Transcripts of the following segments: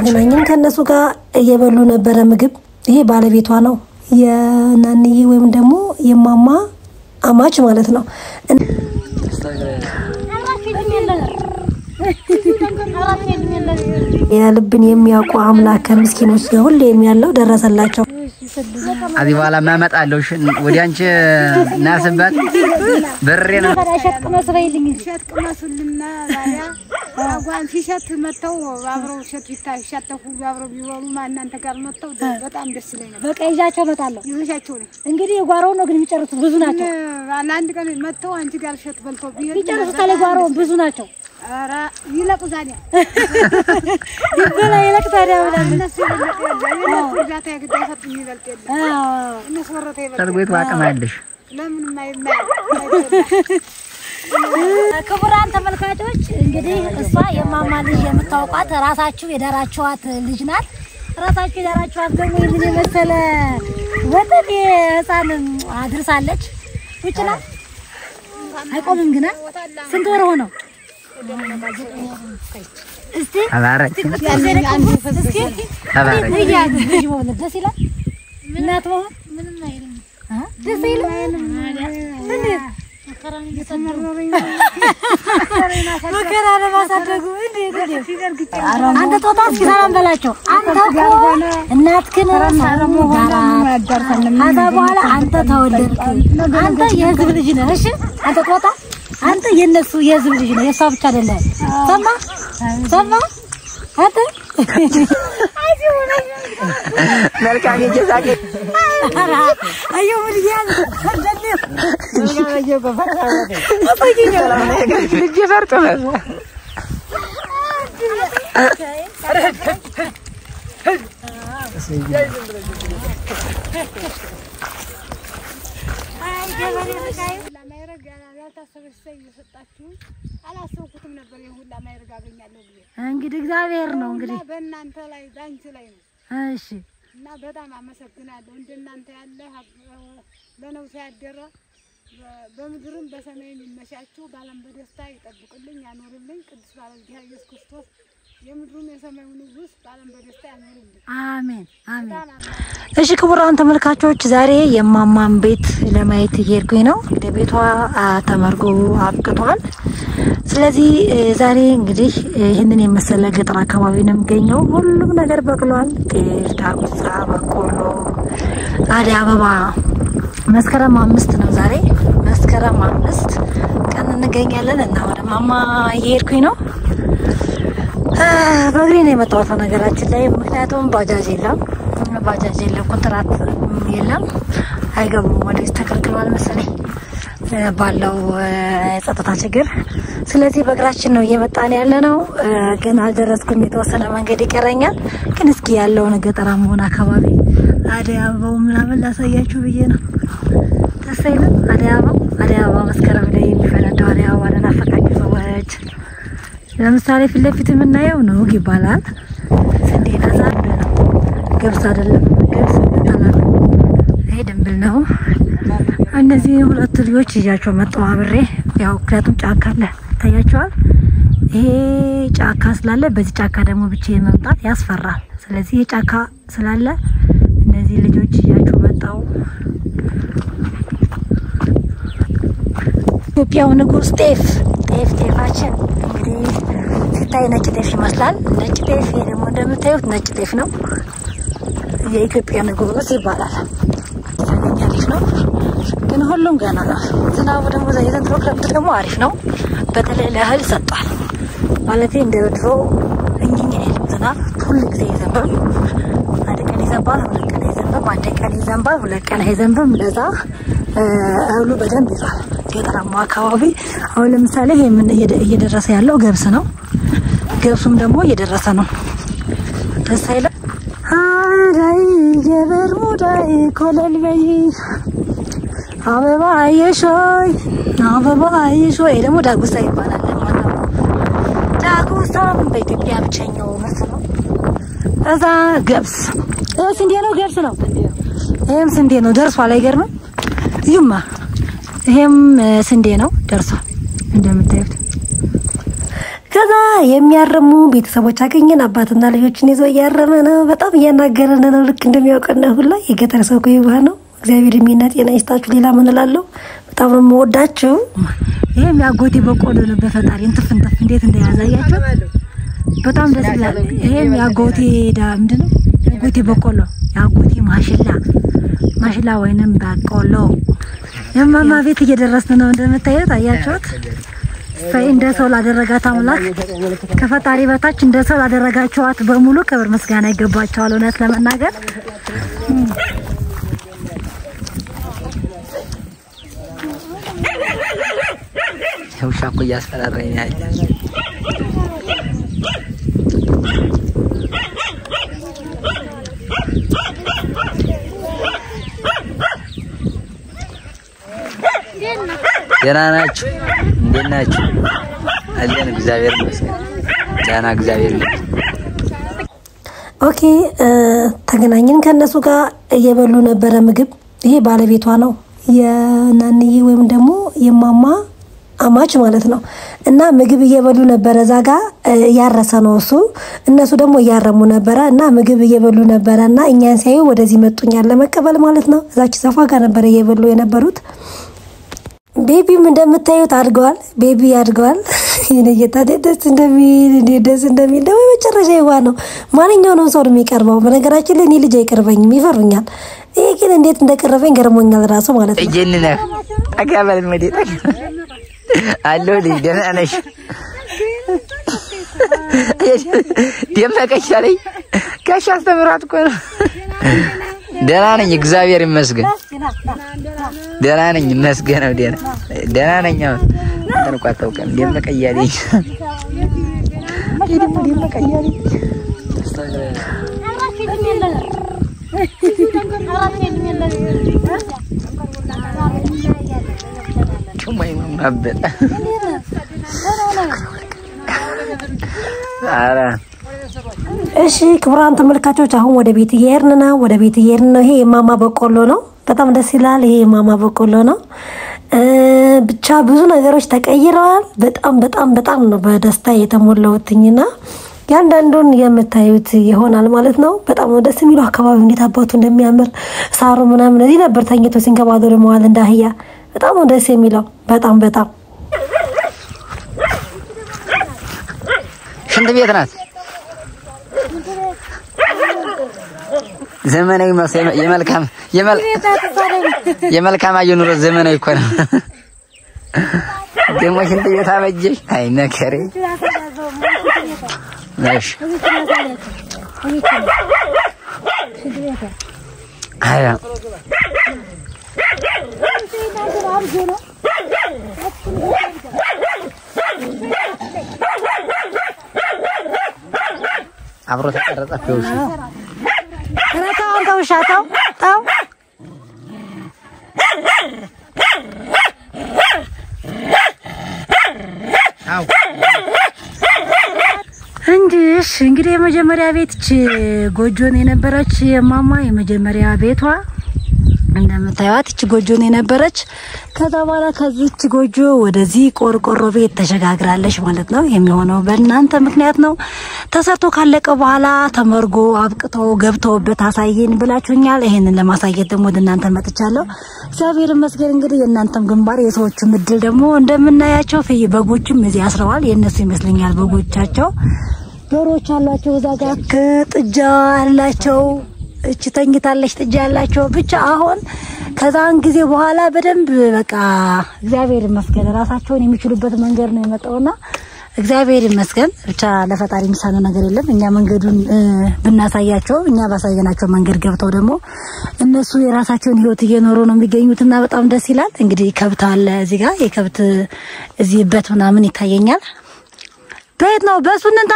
ተገናኘን። ከእነሱ ጋር እየበሉ ነበረ ምግብ። ይሄ ባለቤቷ ነው የናንዬ ወይም ደግሞ የማማ አማች ማለት ነው። የልብን የሚያውቁ አምላክ ከምስኪኖች ጋር ሁሌም ያለው ደረሰላቸው። አዚ በኋላ ማመጣለሁ ወዲ አንቺ ናስበት ብሬ ነው ሸት ቅመሱልና ባያ አጓን ሲሸት መጥተው አብረው ሸት ይሻተፉ አብረው ቢበሉ እናንተ ጋር መጥተው በጣም ደስ ይለኝ ነበር። በቃ ይዣቸው እመጣለሁ። ይዘሻቸው ነው እንግዲህ የጓሮው ነው ግን የሚጨርሱት ብዙ ናቸው። ለአንድ ቀን መጥተው አንቺ ጋር ሸት በልተው ቢሄዱ ይጨርሱታል። የጓሮውን ብዙ ናቸው። ኧረ ይለቁ ዛዲያ ይበላ ይለቅ ታዲያ ብላለች። እነሱ ይበልጥ የለ የእነሱ እርዳታ የግድ አይሰጡም ይበልጥ የለ አዎ። እነሱ ወረታ ይበልጥ ሰርጎይቱ አቅም አለሽ ለምንም አይማይ ክቡራን ተመልካቾች እንግዲህ እሷ የማማ ልጅ የምታውቋት ራሳችሁ የዳራችኋት ልጅ ናት። ራሳችሁ የዳራችኋት ደግሞ ይህንን የመሰለ ወጠን ህፃን አድርሳለች። ውጭ ናት አይቆምም ግና ስንት ወር ሆነው? እስቲ ተባረክ እስቲ ተባረክ ልጅ ልጅ መውለድ ደስ ይላል። እናት መሆን አ? ደስ አይልም? እንዴት መከራ ለማሳደጉ እንዴት እንዴት አንተ ጦጣ እስኪ ሰላም በላቸው። አንተ እኮ እናትህን ሰላም ሆናት። ከዛ በኋላ አንተ ተወለድክ። አንተ የህዝብ ልጅ ነህ። እሺ አንተ ጦጣ አንተ የነሱ የህዝብ ልጅ ነህ። የሷ ብቻ አይደለም። ሰማ ሰማ አንተ መልካም የጀዛቄ አየሁ ምን እያለ ልጅ ፈርጥ ነው ለማይረግ ያልታሰበች ሰው እየሰጣችሁ አላሰብኩትም ነበር። የሁላ ማይረግ አገኛለሁ ብዬ እንግዲህ እግዚአብሔር ነው እንግዲህ እና በእናንተ ላይ በአንቺ ላይ ነው እሺ እና በጣም አመሰግናለሁ። እንደናንተ ያለ ለነፍስ ያደረ በ- በምድርም በሰማይም ይመሻችሁ፣ በዓለም በደስታ ይጠብቅልኝ ያኖርልኝ። ቅዱስ ባለ እግዚአብሔር ኢየሱስ ክርስቶስ የምድሩም የሰማዩ ንጉሥ በዓለም በደስታ ያኖርልኝ። አሜን አሜን በጣም አመሰግናለሁ። እሺ ክቡራን ተመልካቾች ዛሬ የማማን ቤት ለማየት እየሄድኩኝ ነው። እንግዲህ ቤቷ አ, ተመርጎ አብቅቷል። ስለዚህ እ, ዛሬ እንግዲህ ይህንን የመሰለ ገጠር አካባቢ ነው የሚገኘው። ሁሉም ነገር በቅሏል። ጤፍ፣ ዳጉሳ፣ በቆሎ፣ አደይ አበባ። መስከረም አምስት ነው ዛሬ መስከረም አምስት ቀን እንገኛለን እና ወደ ማማ እየሄድኩኝ ነው። አ፣ በእግሬ ነው የመጣሁት በነገራችን ላይ ምክንያቱም ባጃጅ የለም ባጃጅ የለም ኮንትራት የለም አይገቡም ወደዚህ ተከልክሏል መሰለኝ እ፣ ባለው እ፣ የጸጥታ ችግር ስለዚህ በእግራችን ነው እየመጣን ያለ ነው እ፣ ግን አልደረስኩም የተወሰነ መንገድ ይቀረኛል ግን እስኪ ያለውን ገጠራ መሆን አካባቢ አደይ አበባው ምናምን ላሳያችሁ ብዬ ነው ደስ አይልም አደይ አበባው አደይ አበባ መስከረም ላይ የሚፈነዳው አደይ አበባ ለናፈቃችሁ ሰዎች ለምሳሌ ፊት ለፊት የምናየው ኑግ ይባላል። ስንዴ ከዛ አንዱ ነው። ገብስ አይደለም፣ ገብስ ይባላል። ይሄ ድንብል ነው። እነዚህ ሁለት ልጆች ይዣቸው መጣሁ አብሬ። ያው ምክንያቱም ጫካ አለ ይታያቸዋል። ይሄ ጫካ ስላለ በዚህ ጫካ ደግሞ ብቻዬን መምጣት ያስፈራል። ስለዚህ ይሄ ጫካ ስላለ እነዚህ ልጆች ይዣቸው መጣሁ። ኢትዮጵያው ንጉስ ጤፍ ጤፍ ጤፋችን እንግዲህ ሲታይ ነጭ ጤፍ ይመስላል። ነጭ ጤፍ ይሄ ደግሞ እንደምታዩት ነጭ ጤፍ ነው። የኢትዮጵያ ንጉስ ይባላል። የተገኘ ጤፍ ነው፣ ግን ሁሉም ገና ነው። ዝናቡ ደግሞ የዘንድሮ ክረምት ደግሞ አሪፍ ነው። በተለይ ለእህል ሰጧል። ማለቴ እንደ ድሮ እኝኝ የለም ዝናብ ሁል ጊዜ ይዘንባል። አንድ ቀን ይዘንባል፣ ሁለት ቀን አይዘንብም። አንድ ቀን ይዘንባል፣ ሁለት ቀን አይዘንብም። ለዛ እ፣ እህሉ በደንብ ይዟል። ገጠራማ አካባቢ አሁን ለምሳሌ ይሄ ምን እየደ- እየደረሰ ያለው ገብስ ነው። ገብሱም ደግሞ እየደረሰ ነው። ደስ አይልም? አዳይ የበርሙዳይ ኮለል በይ አበባ አየሾይ አበባ አየሾይ ይሄ ደግሞ ዳጉሳ ይባላል። ለማንኛውም ዳጉሳም በኢትዮጵያ ብቸኛው ምርት ነው። እዛ ገብስ ይሄ ስንዴ ነው፣ ገብስ ነው። ይሄም ስንዴ ነው። ደርሷል። አይገርምም? እዩማ ይሄም እ፣ ስንዴ ነው፣ ደርሷል እንደምታዩት። ከዛ የሚያርሙ ቤተሰቦች አገኘን። አባትና ልጆችን ይዞ እያረመ ነው። በጣም እያናገረን ነው። ልክ እንደሚያውቀን ሁላ የገጠር ሰው እኮ ይባህ ነው። እግዚአብሔር የሚና ጤና ይስጣችሁ። ሌላ ምን እላለሁ? በጣም ነው የምወዳቸው። ይሄም ያጎቴ በቆሎ ነው። በፈጣሪ እንትፍ እንትፍ እንዴት እንደያዛያቸው በጣም ደስ ይላል። ይሄም ያጎቴ ዳ ምንድን ነው ያጎቴ በቆሎ ያጎቴ ማሽላ ማሽላ ወይንም በቆሎ የማማ ቤት እየደረስን ነው። እንደምታዩት አያችሁት። ፈይ እንደ ሰው ላደረጋት አምላክ ከፈጣሪ በታች እንደ ሰው ላደረጋችኋት በሙሉ ክብር ምስጋና ይገባቸዋል። እውነት ለመናገር ውሻ እኮ እያስፈራራኝ ነው ያለ ደህና ናችሁ? እንዴት ናችሁ? አለን እግዚአብሔር ይመስገን። ደህና እግዚአብሔር ይመስገን። ኦኬ ተገናኘን። ከእነሱ ጋር እየበሉ ነበረ ምግብ። ይሄ ባለቤቷ ነው የናንዬ ወይም ደግሞ የማማ አማች ማለት ነው። እና ምግብ እየበሉ ነበረ። እዛ ጋ እያረሰ ነው እሱ፣ እነሱ ደግሞ እያረሙ ነበረ እና ምግብ እየበሉ ነበረ እና እኛን ሲያዩ ወደዚህ መጡኛል ለመቀበል ማለት ነው። እዛች ዛፏ ጋር ነበረ እየበሉ የነበሩት። ቤቢም እንደምታዩት አድገዋል። ቤቢ አድገዋል። ይሄን ጌታ እንዴት ደስ እንደሚል እንዴት ደስ እንደሚል ደግሞ የመጨረሻ ይዋ ነው። ማንኛውንም ሰው ነው የሚቀርበው። በነገራችን ላይ እኔ ልጅ አይቀርበኝም፣ ይፈሩኛል። ይሄ ግን እንዴት እንደቀረበኝ ገርሞኛል ራሱ ማለት ነው። እጄን ነህ ጠጋ በል መዴ ጠጋ አለሁ ልጅ ደህና ነሽ? ደመቀሽ አለኝ ጋሽ አስተምራት እኮ ነው። ደህና ነኝ እግዚአብሔር ይመስገን። ደህና ነኝ ይመስገነው። ደህና ደህና ነኝ። አሁን እንትን እኮ አታውቅም። ደመቀ እያለኝ ደግሞ ደመቀ እያለኝ ጩማይ ማበጠ ኧረ እሺ ክቡራን ተመልካቾች አሁን ወደ ቤት እየሄድን ነው። ወደ ቤት እየሄድን ነው። ይሄ የማማ በቆሎ ነው። በጣም ደስ ይላል። ይሄ የማማ በቆሎ ነው። እ ብቻ ብዙ ነገሮች ተቀይረዋል። በጣም በጣም በጣም ነው በደስታ የተሞላሁትኝና ያንዳንዱን የምታዩት ይሆናል ማለት ነው። በጣም ነው ደስ የሚለው አካባቢ እንዴት አባቱ እንደሚያምር ሳሩ ምናምን እዚህ ነበር ተኝቶ ሲንከባለሉ መዋል እንደ አህያ በጣም ነው ደስ የሚለው በጣም በጣም ሽንት ቤት ናት። ዘመናዊ መስ- የመልካም የመል- የመልካም አየር ኑሮ ዘመናዊ እኮ ነው። ደግሞ ሽንት ቤት አበጀሽ። አይ መከሬ። እሺ አያ አብሮ ተቀረጸ ፊውሽ ኧረ ተው አንተ ውሻ ተው ተው እንጂ እሺ እንግዲህ የመጀመሪያ ቤት እች ጎጆን የነበረች የማማ የመጀመሪያ ቤቷ እንደምታዩት እች ጎጆን የነበረች ከዛ በኋላ ከዚች ጎጆ ወደዚህ ቆርቆሮ ቤት ተሸጋግራለች ማለት ነው። የሚሆነው በእናንተ ምክንያት ነው። ተሰርቶ ካለቀ በኋላ ተመርጎ አብቅተው ገብተውበት አሳየን ብላችሁኛል። ይሄንን ለማሳየት ደግሞ ወደ እናንተ መጥቻለሁ። እግዚአብሔር ይመስገን። እንግዲህ የእናንተም ግንባር የሰዎችም እድል ደግሞ እንደምናያቸው ፍይ በጎችም እዚህ አስረዋል። የእነሱ ይመስለኛል በጎቻቸው ዶሮዎች አሏቸው። እዛ ጋር ጥጃ አላቸው። እች ተኝታለች ጥጃ ያላቸው ብቻ አሁን ከዛን ጊዜ በኋላ በደንብ በቃ እግዚአብሔር ይመስገን ራሳቸውን የሚችሉበት መንገድ ነው የመጣውና እግዚአብሔር ይመስገን ብቻ ለፈጣሪ የሚሳነው ነገር የለም። እኛ መንገዱን እ፣ ብናሳያቸው እኛ ባሳየናቸው መንገድ ገብተው ደግሞ እነሱ የራሳቸውን ሕይወት እየኖሩ ነው የሚገኙትና በጣም ደስ ይላል። እንግዲህ ከብት አለ እዚህ ጋር የከብት እዚህ በት ምናምን ይታየኛል። በየት ነው በሱ እንንታ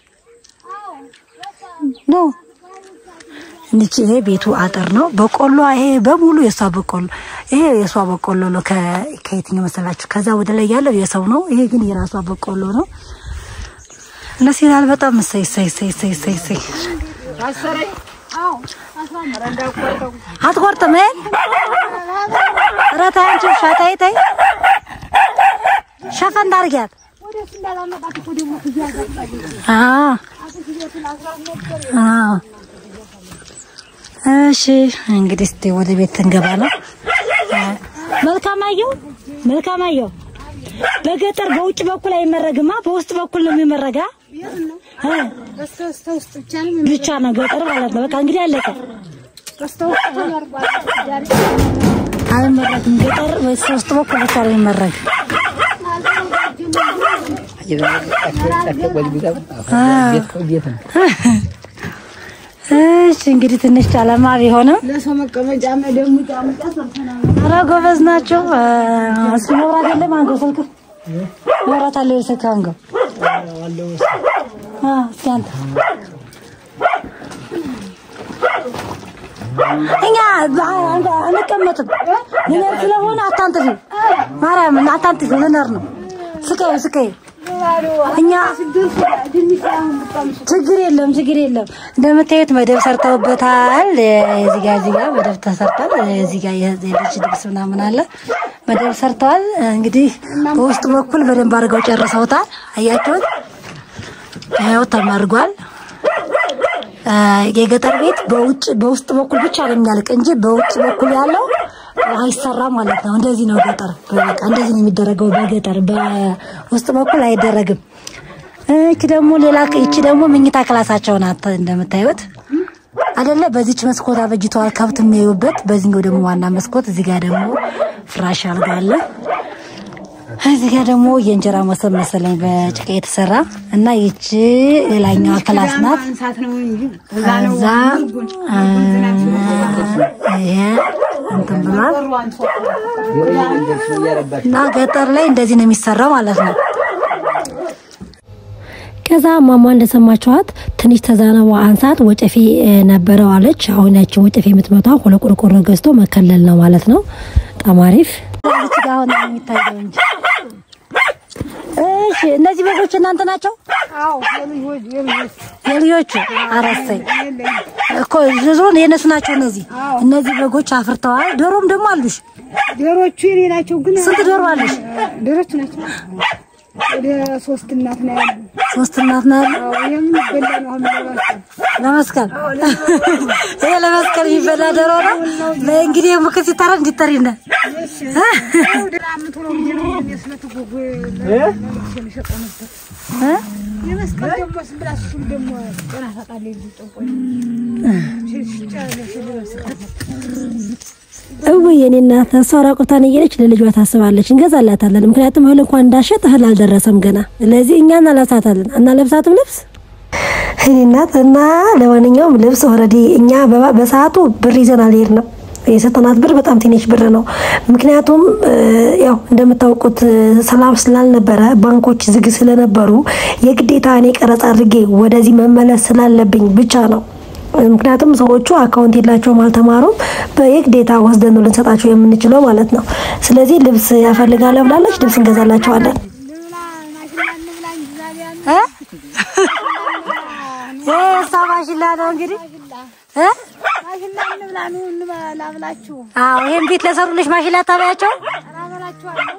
ነው እንቺ ይሄ ቤቱ አጥር ነው። በቆሎ ይሄ በሙሉ የሷ በቆሎ ይሄ የሷ በቆሎ ነው። ከ- ከየትኛው መሰላችሁ? ከዛ ወደ ላይ ያለው የሰው ነው። ይሄ ግን የራሷ በቆሎ ነው። ደስ ይላል በጣም እሰይ እሰይ እሰይ እሰይ እሰይ እሰይ። አትቆርጥም? እ ኧረ ተይ አንቺ ውሻ ተይ ተይ፣ ሸፈን ታርጊያት አዎ አዎ። እሺ እንግዲህ እስቲ ወደ ቤት እንገባ ነው። መልካማየሁ መልካማየሁ፣ በገጠር በውጭ በኩል አይመረግማ፣ በውስጥ በኩል ነው የሚመረጋ እ በስተ በስተ ውስጥ ብቻ ነው ብቻ ነው ገጠር ማለት ነው። በቃ እንግዲህ አለቀ። በስተ ውስጥ ተመርጓል። ዛሬ አይመረግም ገጠር በውስጥ በኩል ብቻ ነው የሚመረግ። ቤት ነው። እሺ እንግዲህ ትንሽ ጨለማ ቢሆንም ለሰው መቀመጫ መደሙ ጫሙጫ ሰርተናል። ኧረ ጎበዝ ናቸው። እስኪ መብራት የለም አንገው ስልክ መብራት አለ ስልክ አንገው አ እስኪ አንተ እኛ በ- አንቀመጥም ልነር ስለሆነ አታንጥፊ፣ ማርያም አታንጥፊ፣ ልነር ነው። ስቀይ ስቀይ እኛ ችግር የለም ችግር የለም። እንደምታዩት መደብ ሰርተውበታል። እዚህ ጋር እዚህ ጋር መደብ ተሰርቷል። እዚህ ጋር የልጅ ልብስ ምናምን አለ መደብ ሰርተዋል። እንግዲህ በውስጥ በኩል በደንብ አድርገው ጨርሰውታል። አያችሁት? ይኸው ተመርጓል። አ፣ የገጠር ቤት በውጭ በውስጥ በኩል ብቻ ነው የሚያልቅ እንጂ በውጭ በኩል ያለው አይሰራም ማለት ነው። እንደዚህ ነው ገጠር፣ በቃ እንደዚህ ነው የሚደረገው በገጠር በውስጥ በኩል አይደረግም። እቺ ደግሞ ሌላ እቺ ደግሞ መኝታ ክላሳቸው ናት እንደምታዩት አይደለ? በዚች መስኮት አበጅተዋል ከብት የሚያዩበት። በዚህኛው ደግሞ ዋና መስኮት፣ እዚህ ጋር ደግሞ ፍራሽ አልጋ አለ። እዚህ ጋር ደግሞ የእንጀራ መሶብ መሰለኝ በጭቃ የተሰራ እና ይቺ ሌላኛዋ ክላስ ናት። ማንሳት ነው እንጂ እዛ ነው እዛ አ፣ ይሄ እንትን ብሏል እና ገጠር ላይ እንደዚህ ነው የሚሰራው ማለት ነው። ከዛ ማማ እንደሰማችኋት ትንሽ ተዛነቧ አንሳት ወጨፌ እ፣ ነበረው አለች። አሁን ያችን ወጨፌ የምትመታ ሁለት ቆርቆሮ ገዝቶ መከለል ነው ማለት ነው። በጣም አሪፍ። እዚች ጋር አሁን ነው የሚታየው እንጂ። እሺ እነዚህ በጎች እናንተ ናቸው? አዎ የልጆች የልጆች የልጆቹ አረሰኝ እኮ ዞሮን የእነሱ ናቸው። እነዚህ እነዚህ በጎች አፍርተዋል። ዶሮም ደግሞ አሉሽ። ዶሮቹ የኔ ናቸው። ግን ስንት ዶሮ አለሽ? ዶሮቹ ናቸው ወደ ሶስት እናት ነው ያሉ። ሶስት እናት ነው ያለው። አዎ የሚበላ ነው አሁን ለባቸው ለመስቀል ይሄ ለመስቀል የሚበላ ዶሮ ነው። እንግዲህ ምክር ሲታረ እንዲጠሪነ የመስቀል ደግሞ ስንብላ እሱም ደግሞ ጤና ታጣለች። ጠንቆይ እውይ የኔ እናት እሷ ራቁቷን እየሄደች ለልጇ ታስባለች። እንገዛላታለን። ምክንያቱም እህል እንኳን እንዳሸጥ እህል አልደረሰም ገና። ስለዚህ እኛ እናለብሳታለን። አናለብሳትም ልብስ እኔ እናት እና ለማንኛውም ልብስ ኦልሬዲ እኛ በባ- በሰዓቱ ብር ይዘን አልሄድንም። የሰጠናት ብር በጣም ትንሽ ብር ነው። ምክንያቱም እ፣ ያው እንደምታውቁት እ፣ ሰላም ስላልነበረ ባንኮች ዝግ ስለነበሩ የግዴታ እኔ ቀረጻ አድርጌ ወደዚህ መመለስ ስላለብኝ ብቻ ነው። ምክንያቱም ሰዎቹ አካውንት የላቸውም፣ አልተማሩም። በየግዴታ ወስደን ነው ልንሰጣቸው የምንችለው ማለት ነው። ስለዚህ ልብስ ያፈልጋለ ብላለች፣ ልብስ እንገዛላቸዋለን። እ? ይሄ እሷ ማሽላ ነው እንግዲህ እ? ማሽላ እንብላ ኑ እንበላ ብላችሁ አዎ ይሄን ቤት ለሰሩልሽ ማሽላ ታበያቸው። አላበላችኋለሁ።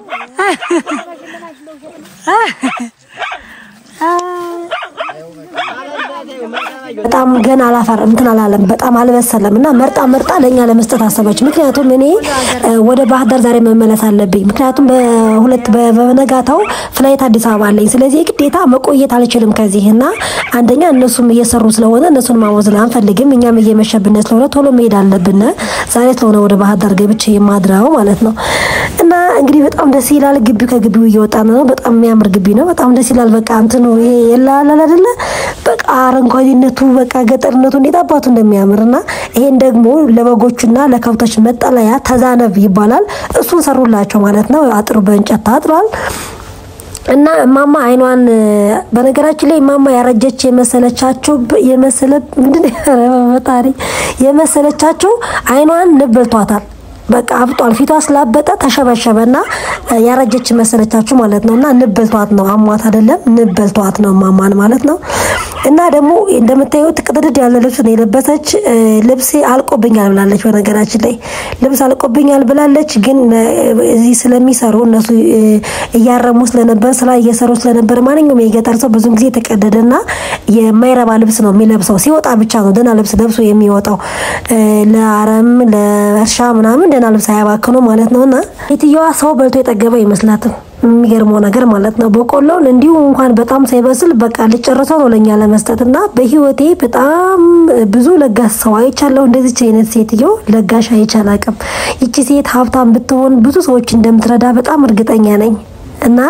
በጣም ገና አላፈር እንትን አላለም፣ በጣም አልበሰለም እና መርጣ መርጣ ለእኛ ለመስጠት አሰበች። ምክንያቱም እኔ እ፣ ወደ ባህር ዳር ዛሬ መመለስ አለብኝ። ምክንያቱም በሁለት በ- በነጋታው ፍላይት አዲስ አበባ አለኝ። ስለዚህ ግዴታ መቆየት አልችልም ከዚህ እና አንደኛ እነሱም እየሰሩ ስለሆነ እነሱን ማወዝን አንፈልግም። እኛም እየመሸብን ስለሆነ ቶሎ መሄድ አለብን። ዛሬ ስለሆነ ወደ ባህር ዳር ገብቼ የማድረው ማለት ነው እና እንግዲህ በጣም ደስ ይላል። ግቢው ከግቢው እየወጣን ነው። በጣም የሚያምር ግቢ ነው። በጣም ደስ ይላል። በቃ እንትኑ ይሄ የላላል አይደለ በቃ አረንጓዴነቱ በቃ ገጠርነቱ እንዴት አባቱ እንደሚያምር እና ይሄን ደግሞ ለበጎቹና ለከብቶች መጠለያ ተዛነብ ይባላል። እሱን ሰሩላቸው ማለት ነው። አጥሩ በእንጨት ታጥሯል። እና እማማ አይኗን በነገራችን ላይ እማማ ያረጀች የመሰለቻቸው የመሰለ ምንድን ነው ኧረ በፈጣሪ የመሰለቻቸው አይኗን ንብ በልቷታል። በቃ አብጧል። ፊቷ ስላበጠ ተሸበሸበና ያረጀች መሰለቻችሁ ማለት ነው። እና ንበልቷት ነው አሟት አይደለም ንበልቷት ነው ማማን ማለት ነው። እና ደግሞ እንደምታዩት ቅጥድድ ያለ ልብስ ነው የለበሰች። ልብሴ አልቆብኛል ብላለች። በነገራችን ላይ ልብስ አልቆብኛል ብላለች። ግን እዚህ ስለሚሰሩ እነሱ እያረሙ ስለነበር ስራ እየሰሩ ስለነበር ማንኛውም የገጠር ሰው ብዙ ጊዜ የተቀደደና የማይረባ ልብስ ነው የሚለብሰው። ሲወጣ ብቻ ነው ደህና ልብስ ለብሶ የሚወጣው። ለአረም ለእርሻ ምናምን ደህና ልብስ አያባክኑ ማለት ነውና የትየዋ ሰው በልቶ የጠገበ አይመስላትም። የሚገርመው ነገር ማለት ነው በቆሎውን እንዲሁ እንኳን በጣም ሳይበስል በቃ ልጨርሰው ነው ለኛ ለመስጠት እና በህይወቴ በጣም ብዙ ለጋስ ሰው አይቻለሁ። እንደዚች አይነት ሴትዮ ለጋሽ አይቻል አቅም ይቺ ሴት ሀብታም ብትሆን ብዙ ሰዎች እንደምትረዳ በጣም እርግጠኛ ነኝ እና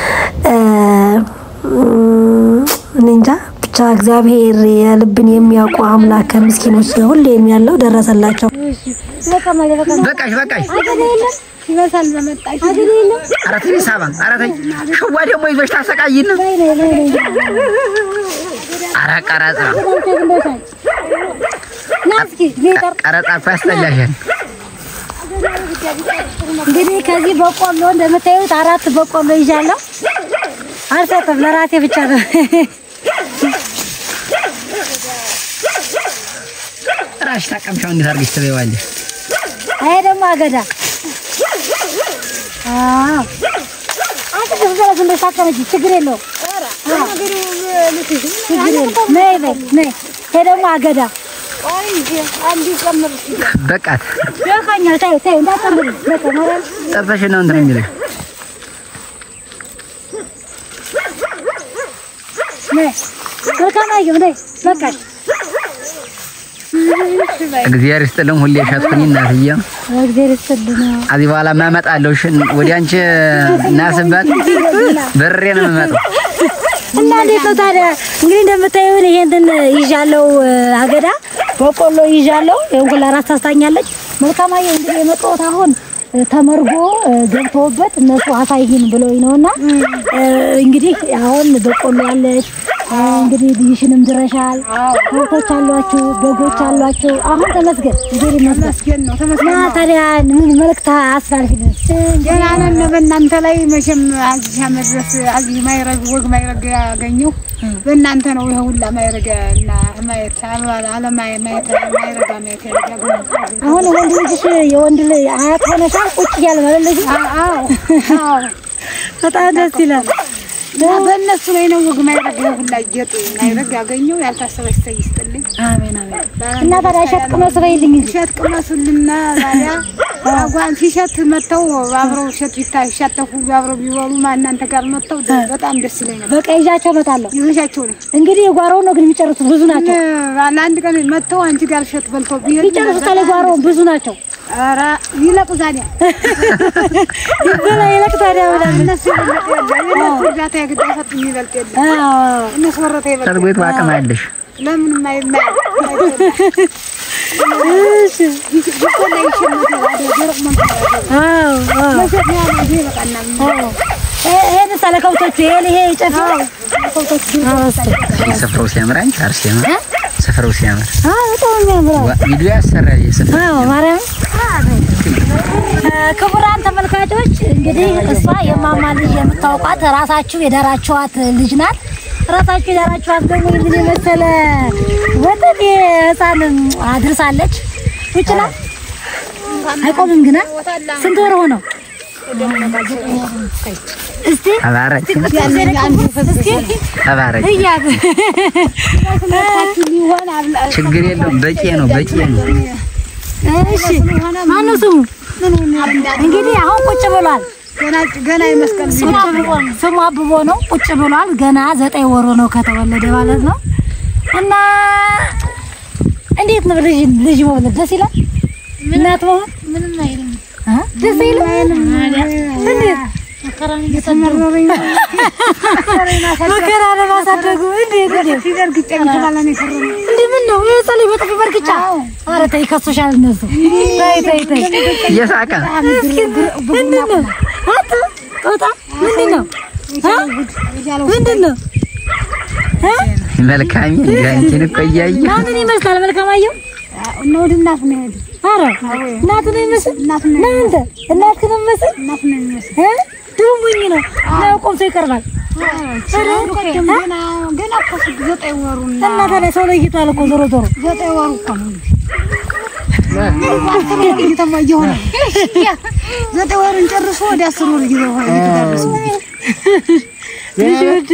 እኔ እንጃ ብቻ እግዚአብሔር የልብን የሚያውቁ አምላክ ከምስኪኖች ሁሌም ያለው ደረሰላቸው። በቃሽ በቃሽ። ይበሳል በመጣሽ ኧረ ተይ ሳባ፣ ኧረ ተይ ሽዋ ደግሞ ይዞሽ ታሰቃይን። ኧረ ቀረጻ ቀረጻ እኮ ያስጠላሻል። እንግዲህ ከዚህ በቆሎ እንደምታዩት አራት በቆሎ ይዣለሁ። አልሰጥም፣ ለራሴ ብቻ ነው። ራሽ ታቀምሻው እንዴት አድርገሽ ትበይዋለሽ? ይሄ ደግሞ አገዳ አዎ፣ አንተ ዝም ብለህ እንደሳቀመች ችግር የለውም። አዎ፣ ችግር የለውም። ነይ በይ ነይ። ይሄ ደግሞ አገዳ በቃት ደካኛል። ተይው ተይው፣ እንዳትጨምሪ በቃ ማርያም ጠርተሽ ነው እንትን የሚልሽ። ነይ። መልካም አየሁ ነይ። በቃሽ። እግዚአብሔር ይስጥልኝ። ሁሌ ሸጥኩኝ እናትዬ። እግዚአብሔር ይስጥልን። ከዚህ በኋላ ማመጣለሁ። እሺ ወደ አንቺ እናስባት በሬ ነው የምመጣው። እና እንዴት ነው ታዲያ? እንግዲህ እንደምታዩን ይሄንን ይዣለው አገዳ በቆሎ ይዣለው። ይሄን ሁላ ራስ ታስታኛለች። መልካም አየሁ እንግዲህ የመጣሁት አሁን ተመርጎ ገብተውበት እነሱ አሳይን ብለውኝ ነውና እንግዲህ አሁን በቆሎ ያለች እንግዲህ ልጅሽንም ድረሻል። ከብቶች አሏችሁ፣ በጎች አሏችሁ። አሁን ተመስገን እንግዲህ ይመስገን ተመስገን ነው እና ተመስገን ነው። ታዲያ ምን መልእክት አስተላልፊልን? ገና ነን በእናንተ ላይ መቼም አዚያ መድረስ አዚህ ማይረግ ወግ ማይረግ ያገኘው በእናንተ ነው። ይሄ ሁላ ማይረግ እና ማየት አለማየ ማየት ማይረጋ ማየት ያገኘው አሁን ወንድ ልጅሽ የወንድ ልጅ አያት ሆነሻል። ቁጭ እያለ ማለት ልጅ አዎ አዎ በጣም ደስ ይላል። እና በእነሱ ላይ ነው ወግ ማይረግ ይሄ ሁላ ጌጡ ማይረግ ያገኘው ያልታሰበ ይስተይ ይስጥልኝ። አሜን አሜን። እና ታዲያ እሸት ቅመስ በይልኝ እንጂ እሸት ቅመሱልና ታዲያ አጓን ሲሸት መጥተው አብረው እሸት ቢታ ሲሻተፉ አብረው ቢበሉ ማ እናንተ ጋር መጥተው በጣም ደስ ይለኝ ነበር። በቃ ይዣቸው እመጣለሁ። ይዘሻቸው ነው እንግዲህ የጓሮውን ነው ግን የሚጨርሱት ብዙ ናቸው። ለአንድ ቀን መጥተው አንቺ ጋር እሸት በልተው ቢሄዱ የሚጨርሱት ታዲያ ጓሮውን ብዙ ናቸው። ኧረ ይለቁ ታዲያ ይበላ ይለቅ ታዲያ ብለን እነሱ ይበልጥ የለ የእነሱ እርዳታ የግድ አይሰጡም ይበልጥ የለ አዎ እነሱ ወረታ ይበልጥ ተርጎይቱ አቅም አለሽ። ለምን ማይማይ እሺ ይቆላ ይሸመት ወደ ደረቅ መንፈስ አዎ አዎ መሸት ነው ያለው ይሄ በቃና አዎ ይሄ- ይሄን ሳለ ከብቶቹ ይሄን ይሄ ጨፍ ከብቶች ስፍራው ሲያምር አንቺ አርሴማ ስፍራው ሲያምር አዎ በጣም የሚያምረው ዋ- ቪዲዮ ያሰራል የስፍራ አዎ ማርያም ክቡራን ተመልካቾች እንግዲህ እሷ የማማ ልጅ የምታውቋት ራሳችሁ የዳራችኋት ልጅ ናት። ራሳችሁ የዳራችኋት ደግሞ ይህን የመሰለ ወጠን ህፃን አድርሳለች። ይችላል አይቆምም ግና ስንት ወር ሆነው? እስቲ ተባረክ እስኪ ተባረክ። እያት ሊሆን አብላ ችግር የለውም። በቂ ነው በቂ ነው። እሺ ማነው ስሙ? እንግዲህ አሁን ቁጭ ብሏል። ገና ገና የመስቀል ስሙ አብቦ ነው። ስሙ አብቦ ነው። ቁጭ ብሏል። ገና ዘጠኝ ወሩ ነው ከተወለደ ማለት ነው። እና እንዴት ነው ልጅ ልጅ መውለድ ደስ ይላል? እናት መሆን ምንም አይልም። ደስ ይላል። እንዴት መከራ ለማሳደጉ እንዴት እንዴት ሲደርግጫ ይችላል እኔ ከረም እንዴ ምን ነው ይሄ ጸለይ በጥፊ በርግጫ ኧረ ተይ ከሶሻል እነሱ ተይ ተይ ተይ እየሳቀ ምንድን ነው አንተ ጦጣ ምንድን ነው እ? ምንድን ነው እ? መልካም አንቺን እኮ እያየሁ ማንን ይመስላል መልካም አየሁ እና ወደ እናት ነው የሄድን ኧረ እናትን ነው የሚመስል እናትን ነው እናንተ እናትህን ነው የሚመስል እናት ነው የሚመስል እ ድሮ ሞኝ ነው ነው ቆምቶ ይቀርባል። ሲኖሩ ቀደም ገና ገና እኮ ስድ- ዘጠኝ ወሩና እና ታዲያ ሰው ለይቷል እኮ ዞሮ ዞሮ ዘጠኝ ወሩ እኮ ነው እየተማ እየሆነ ዘጠኝ ወሩን ጨርሶ ወደ አስር ወር እየሆነ እየተዳረሰ ልጅ ውድ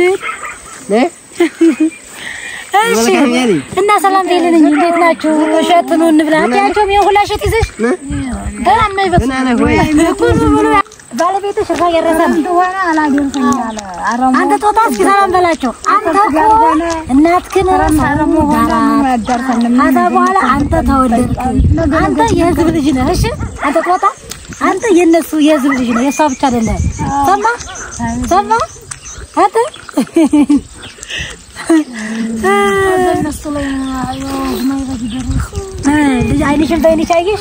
እሺ እና ሰላም በይልኝ። እንዴት ናችሁ? እሸት ነው እንብላ። አትያቸውም ይሄን ሁላ እሸት ይዘሽ ገና የማይበስ እኮ ዝም ብሎ ባለቤትሽ እዛ እያረሰ ነው። እንደሆነ አላደርሰኝ አለ አረሙ አንተ ጦጣ እስኪ ሰላም በላቸው። አንተ እኮ እናትህን ሳረሙ ዳራት ከዛ በኋላ አንተ ተወለድክ። አንተ የህዝብ ልጅ ነህ። እሺ አንተ ጦጣ አንተ የነሱ የህዝብ ልጅ ነህ። የሷ ብቻ አይደለም። ሰማ ሰማ አንተ እነሱ ላይ ማይበጅ ደረሱ እ ልጅ አይንሽን በይንሽ አየሽ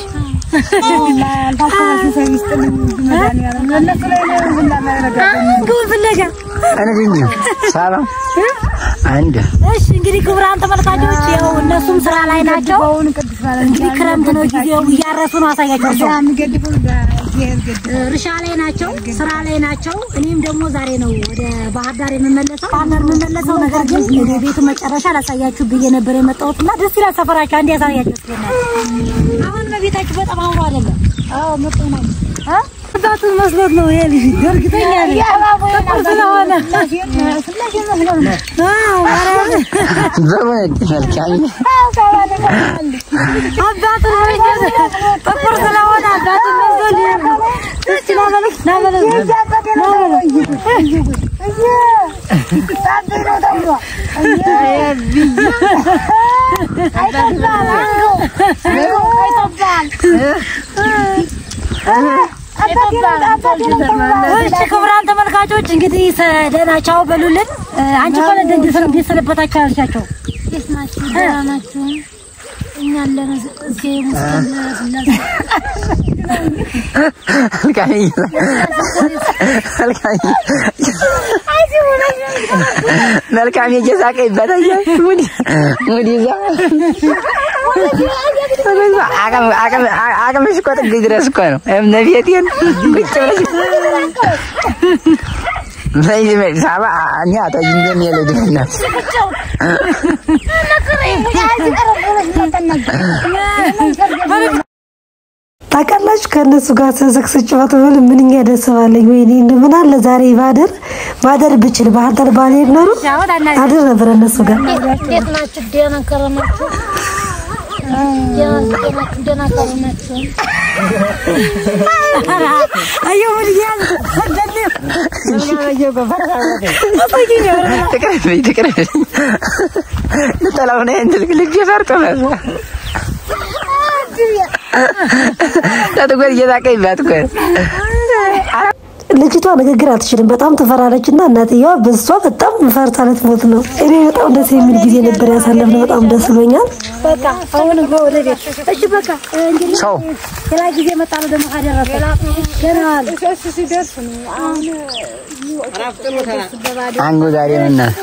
ግቡን ፍለጋ እኔ እንጂ ሰላም አንድ እሺ እንግዲህ ክቡራን ተመልካቾች ያው እነሱም ስራ ላይ ናቸው። እንግዲህ ክረምት ነው ጊዜው፣ እያረሱ ነው። አሳያቸው እርሻ ላይ ናቸው፣ ስራ ላይ ናቸው። እኔም ደግሞ ዛሬ ነው ወደ ባህር ዳር የምመለሰው። ባህር ዳር የምመለሰው ነገር ግን ወደ ቤቱ መጨረሻ ላሳያችሁ ብዬ ነበር የመጣሁት እና ደስ ይላል ሰፈራችሁ። አንድ ያሳያችሁ ስለናል። አሁን በቤታችሁ በጣም አምሮ አይደለም? አዎ መጥቶ ነው እ አባቱን መስሎት ነው ይሄ ልጅ እርግጠኛ ነኝ ጥቁር ስለሆነ አዎ ማርያምን ዘመድ መልካም አባቱን መስሎት ጥቁር ስለሆነ አባቱን መስሎት ይሄ ነው። እስኪ ና በለው ና በለው ና በለው እሺ ክቡራን ተመልካቾች እንግዲህ ደህና ቻው በሉልን። አንቺ እኮ ነህ እንደ እንዴት ሰነበታችሁ አልሻቸው። ደህና ናችሁ? እኛ አለን እዚህ ሙስሊም ስላሴ መልካም መልካም መልካም እየሳቀ ይበታል። ሙዲ ሙዲ ይዛ አቅም አቅም አቅምሽ እኮ ጥግ ድረስ እኮ ነው። እምነቴን ቁጭ ብለሽ በይ በይ ሳባ እኔ አታጅ እንደሚያለ ድህነት ታውቃላችሁ ከእነሱ ጋር ስንስቅ ስጫወት ብል ምንኛ ደስ ባለኝ። ወይኔ እንደው ምን አለ ዛሬ ባደር ማደር ብችል ባህር ዳር ባልሄድ ኖሮ አድር ነበር እነሱ ጋር። እንዴት ናችሁ? ደህና ከረማችሁ? ደህና ከረማችሁ? አየሁ ምን እያለ ትቅረብኝ ትቅረብኝ ልጠላው ነው እንትን ልጅ ፈርጦ ነው ተትጎር እየሳቀ ይባት እኮ ልጅቷ ንግግር አትችልም፣ በጣም ትፈራለች እና እናትየዋ በሷ በጣም ፈርታ ልትሞት ነው። እኔ በጣም ደስ የሚል ጊዜ ነበር ያሳለፍነው። በጣም ደስ ብሎኛል። በቃ አሁን እንኳ ወደ ቤት እሺ በቃ እንግዲህ ሰው ሌላ ጊዜ እመጣለሁ ደግሞ ካደረሰ ገና አለ እሱ ሲደርስ ነው አሁን አንጎ ዛሬ ምን ነው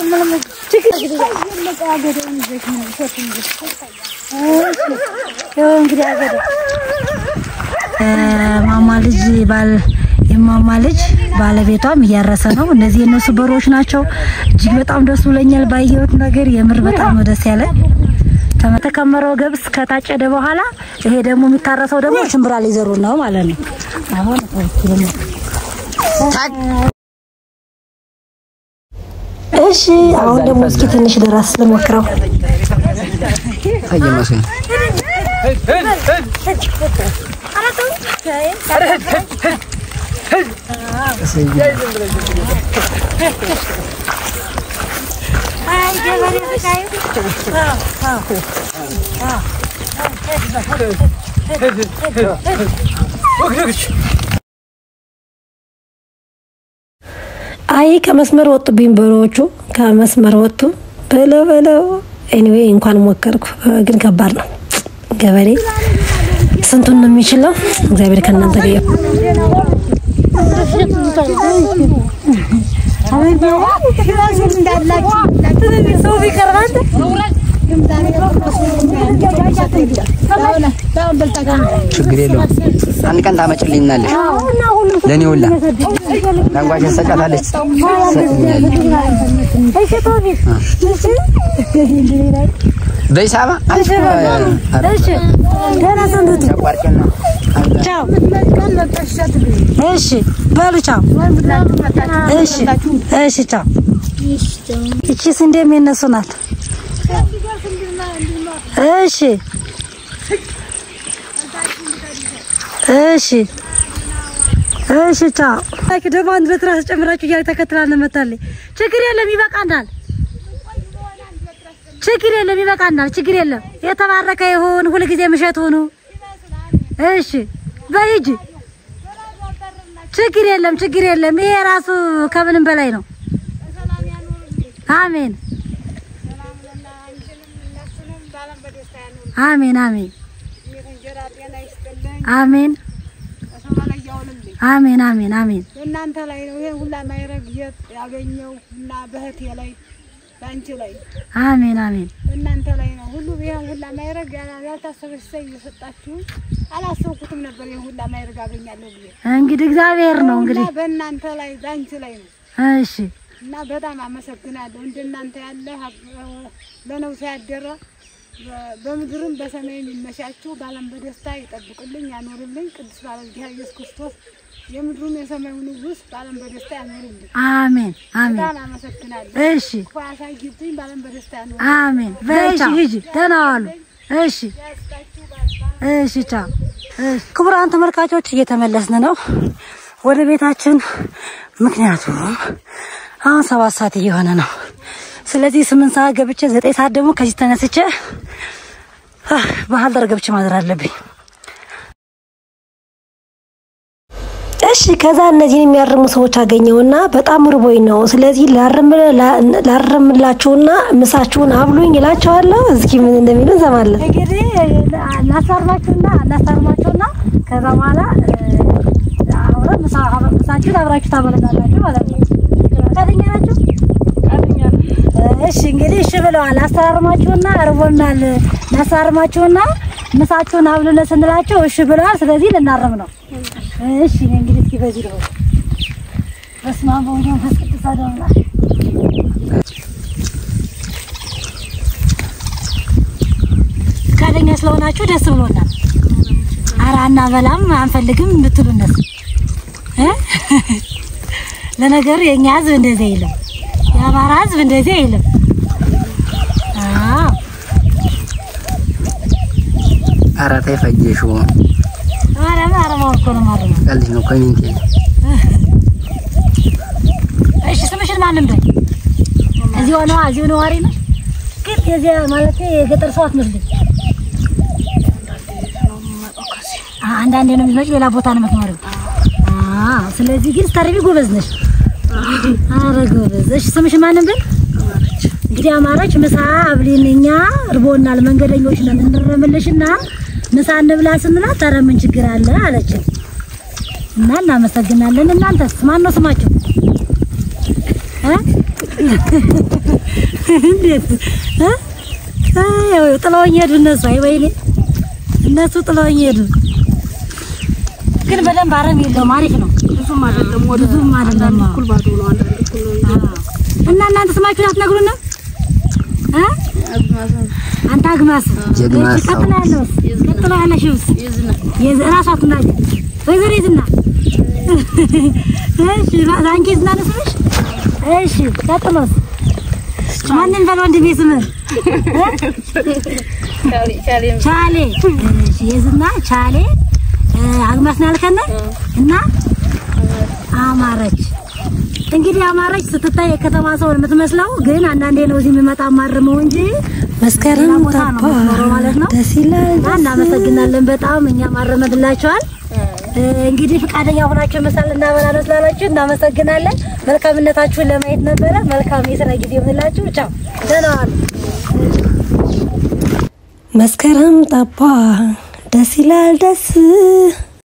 ይኸው እንግዲህ አገደ ማማ ልጅ ባል የማማ ልጅ ባለቤቷም እያረሰ ነው። እነዚህ የነሱ በሮች ናቸው። እጅግ በጣም ደስ ብሎኛል ባየሁት ነገር። የምር በጣም ነው ደስ ያለ። ተከመረው ገብስ ከታጨደ በኋላ ይሄ ደግሞ የሚታረሰው ደግሞ ሽምብራ ሊዘሩ ነው ማለት ነው። አሁን እሺ፣ አሁን ደግሞ እስኪ ትንሽ ደራስ ልሞክረው። ታየመስኝ አይ ከመስመር ወጡብኝ በሮቹ ከመስመር ወጡ። በለው በለው። ኤኒዌይ እንኳን ሞከርኩ፣ ግን ከባድ ነው። ገበሬ ስንቱን ነው የሚችለው? እግዚአብሔር ከእናንተ ጋር ይሁን። ሰው ቢቀርባት አልፈልግም ዛሬ ችግር የለውም። አንድ ቀን ታመጭልኛለሽ። ለእኔ ሁላ ለንጓሽ ሰጫታለች ትሰጥኛለች። እሺ ቶፊቅ በሂሳባ አንቺ እሺ ደህና ሰንብቱ። ያቋርጭና ቻው። እሺ በሉ ቻው። እሺ እሺ ቻው። እቺ ስንዴም የነሱ ናት። እሺ እሺ እሺ ቻው። ታኪ ደግሞ አንድ ሁለት ራስ ጨምራችሁ እያለ ተከትላለ መታለች። ችግር የለም ይበቃናል። ችግር የለም ይበቃናል። ችግር የለም። የተባረከ ይሁን። ሁልጊዜ ምሸት ሁኑ። እሺ በሂጂ ችግር የለም ችግር የለም። ይሄ ራሱ ከምንም በላይ ነው። አሜን አሜን አሜን አሜን አሜን አሜን አሜን በእናንተ ላይ ነው ይሄን ሁላ ማይረግ ያገኘው እና በእህቴ ላይ በአንቺ ላይ አሜን አሜን በእናንተ ላይ ነው ሁሉ ይሄን ሁላ ማይረግ ያልታሰበ ሲሳይ እየሰጣችሁ አላሰብኩትም ነበር። ይሄን ሁላ ማይረግ አገኛለሁ ብዬ እንግዲህ እግዚአብሔር ነው እንግዲህ እና በእናንተ ላይ በአንቺ ላይ ነው እሺ እና በጣም አመሰግናለሁ። እንደናንተ ያለ ለነፍስ ያደረ በ- በምድርም በሰማይም ይመሻችሁ፣ በዓለም በደስታ ይጠብቅልኝ ያኖርልኝ። ቅዱስ ባለ እግዚአብሔር ኢየሱስ ክርስቶስ የምድሩም የሰማዩ ንጉሥ በዓለም በደስታ ያኖርልኝ። አሜን አሜን በጣም አመሰግናለሁ። እሺ ክፉ ያሳይብኝ፣ በዓለም በደስታ ያኖር አሜን በእሺ ሂጂ ደህና ዋሉ እሺ እሺ ቻው እሺ ክቡራን ተመልካቾች እየተመለስን ነው ወደ ቤታችን ምክንያቱም አሁን ሰባት ሰዓት እየሆነ ነው ስለዚህ ስምንት ሰዓት ገብቼ ዘጠኝ ሰዓት ደግሞ ከዚህ ተነስቼ አህ፣ ባህር ዳር ገብቼ ማድር አለብኝ እሺ ከዛ እነዚህን የሚያርሙ ሰዎች አገኘውና በጣም ርቦኝ ነው። ስለዚህ ላርም ላርምላችሁና ምሳችሁን አብሉኝ እላቸዋለሁ። እስኪ ምን እንደሚሉ እንሰማለን። እንግዲህ ላሳርማችሁና ላሳርማችሁና ከዛ በኋላ አብረን ምሳችሁን አብራችሁ ታበለናላችሁ ማለት ነው። ፈቃደኛ ናችሁ? እሺ እንግዲህ እሺ ብለዋል። ላሳርማችሁና እርቦናል፣ ላሳርማችሁና ምሳችሁን አብሉን ስንላቸው እሺ ብለዋል። ስለዚህ ልናርም ነው። እሺ እኔ እንግዲህ እስኪ በዚህ ነው በስመ አብ ወወልድ ወመንፈስ ቅዱስ አሐዱ አምላክ። ፈቃደኛ ስለሆናችሁ ደስ ብሎናል። ኧረ አናበላም አንፈልግም ብትሉ እነሱ እ ለነገሩ የእኛ ህዝብ እንደዚህ አይልም፣ የአማራ ህዝብ እንደዚህ አይልም። አዎ ኧረ ተይ ፈጀሽው ማርያም አረማው እኮ ነው ማረማ ቀልሽ ነው ኮሚኒቲ ነው እሺ ስምሽን ማንም በይ። እዚሁ ነዋ፣ እዚሁ ነዋሪ ነሽ። ግን የዚያ ማለት የገጠር ሰው አትመስልም። አ- አንዳንዴ ነው የምትመጪው፣ ሌላ ቦታ ነው የምትኖሪው። አዎ፣ ስለዚህ ግን ስታርቢ ጎበዝ ነሽ። አረ ጎበዝ። እሺ ስምሽን ማንም በይ። እንግዲህ አማራች ምሳ አብሊን፣ እኛ እርቦናል፣ መንገደኞች ነን፣ እንረምልሽና ምሳ እንብላ ስንላት ኧረ ምን ችግር አለ አለችን እና እናመሰግናለን። እናንተስ ማን ነው ስማችሁ? እ? እንዴት እ? አይ ጥለውኝ ሄዱ እነሱ። አይ ወይኔ እነሱ ጥለውኝ ሄዱ። ግን በደንብ አረም የለውም። አሪፍ ነው። ብዙም አይደለም፣ ብዙም አይደለም። እኩል ባዶ ነው። እና እናንተ ስማችሁን አትነግሩንም? እ? አንተ አግማስ ጀግማ እሺ፣ ሰው። ቀጥሎ ያለውስ ቀጥሎ ያለሽውስ የዝ- እራሷ ትናገር ወይዘሮ ይዝና እሺ ማ- አንቺ ዝና ነው ስምሽ? እሺ ቀጥሎስ ማንን በል ወንድሜ ስምህ እ? ቻሌ እሺ የዝና ቻሌ እ፣ አግማስ ነው ያልከን እና አማረች እንግዲህ አማረች ስትታይ የከተማ ሰው የምትመስለው ግን አንዳንዴ ነው እዚህ የሚመጣ ማርመው እንጂ መስከረም ቦታ ነው የምትኖረው ማለት ነው። ደስ ይላል። እና እናመሰግናለን በጣም እኛ ማረመድላችኋል። እ፣ እንግዲህ ፈቃደኛ ሆናችሁ ምሳል እናበላ ነው ስላላችሁ እናመሰግናለን። መልካምነታችሁን ለማየት ነበረ። መልካም የስራ ጊዜ ይሁንላችሁ። ቻው፣ ደህና ዋሉ። መስከረም ጠባ ደስ ይላል ደስ